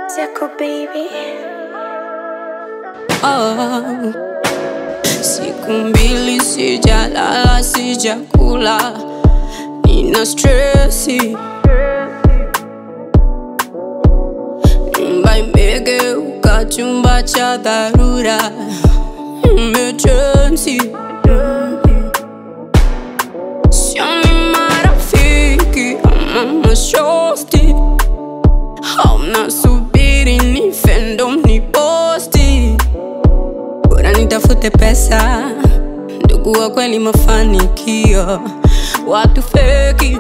Zako baby. Oh. Siku mbili sijalala, sijakula, nina stresi. Nyumba imegeuka chumba cha dharura, emergency. Sioni marafiki ama mashosti, hauna subiri nife ndo mniposti bora nitafute pesa, ndugu wa kweli, mafanikio, watu feki.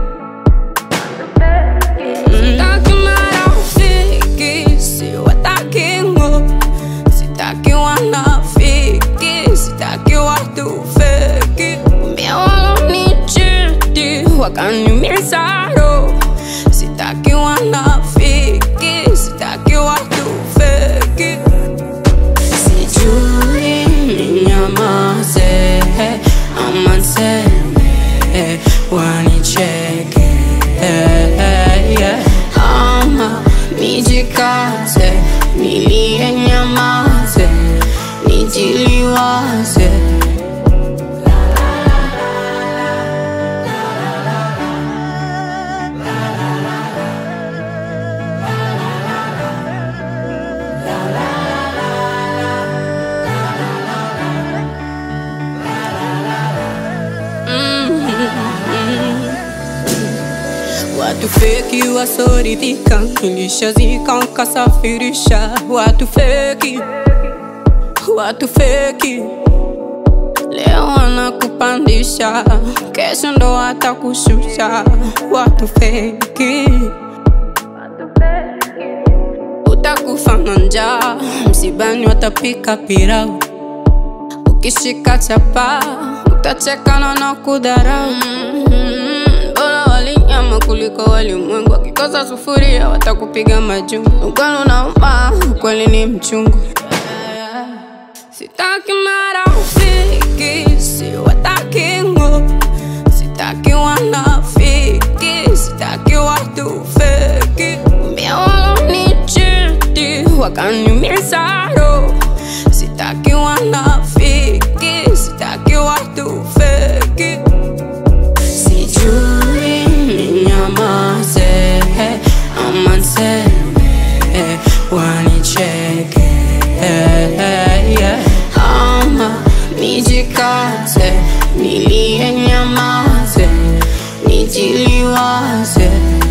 Sitaki marafiki, siwataki ngo, sitaki wanafiki, sitaki watu feki. Mbia walonichiti wakaniumiza roho, sitaki wanafiki, sitaki watu feki. Sijui ninyamaze ama niseme wanicheke ama nijikaze nilie nyamaze nijiliwaze Watu feki wasoridhika, nilishazika nkasafirisha. Watu feki, watu feki, leo wanakupandisha, kesho ndo watakushusha. Watu feki, utakufa na njaa, msibani watapika pilau, ukishika chapa utachekana na kudharau. Mm, Bora wali nyama kuliko walimwengu, wakikosa sufuria watakupiga majungu. Ukweli unauma, ukweli ni mchungu. Sitaki marafiki, siwataki ngo, sitaki wanafiki, sitaki watu feki. Mbia walonichiti wakaniumiza roho, sitaki wanafiki, sitaki watu feki. Sijui ninyamaze ama niseme wanicheke ama nijikaze nilie nyamaze nijiliwaze